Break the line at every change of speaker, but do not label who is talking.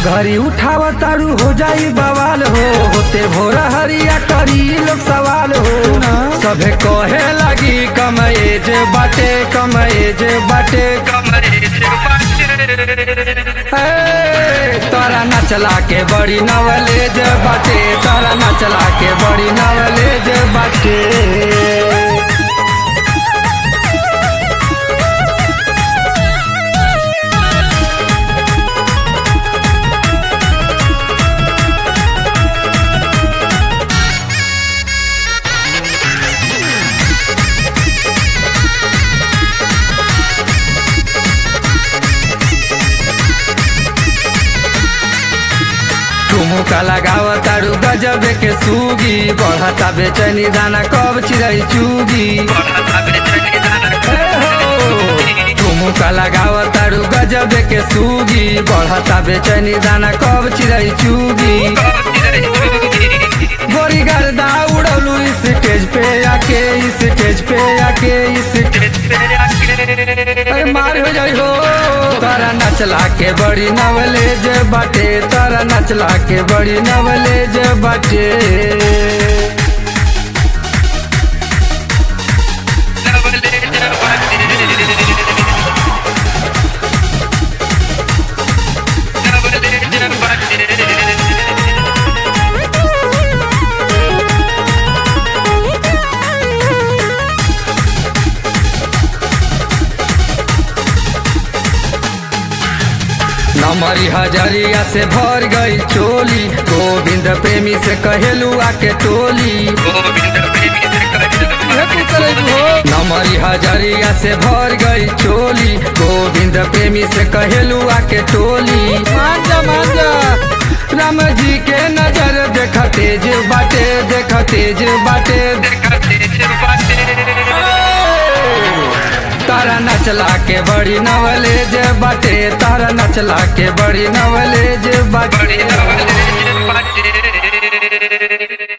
घरी उठाव तारू हो जाई बवाल हो होते भोरा हरिया करी लोग सवाल हो सभे कहे लगी कमए जे बाटे कमए जे बाटे ए, तोरा नचला के बड़ी नवलेज बाटे तोरा नचला के बड़ी नवलेज बाटे ठुमुका लगाव तारू गजब के सूगी बढ़ता बेचैनी दाना कब चिरई चूगी ठुमुका लगाव तारू गजब के सूगी बढ़ता बेचैनी दाना कब चिरई चूगी गोरी गर्दा उड़लू इस स्टेज पे आके इस स्टेज पे आके इस अरे मार हो जाई हो तारा नचला के बड़ी नवलेज बाटे तारा नचला के बड़ी नवलेज बाटे नमरी हजरिया से भर गई चोली गोविंद प्रेमी से कहेलू आके टोली नमरी हजरिया से भर गई चोली गोविंद प्रेमी से कहेलू आके टोली मांजा मांजा राम जी के नजर देख तेज बाटे देख तेज बाटे तारा नचला के बड़ी नवलेज बाटे तारा नचला के बड़ी नवलेज बाटे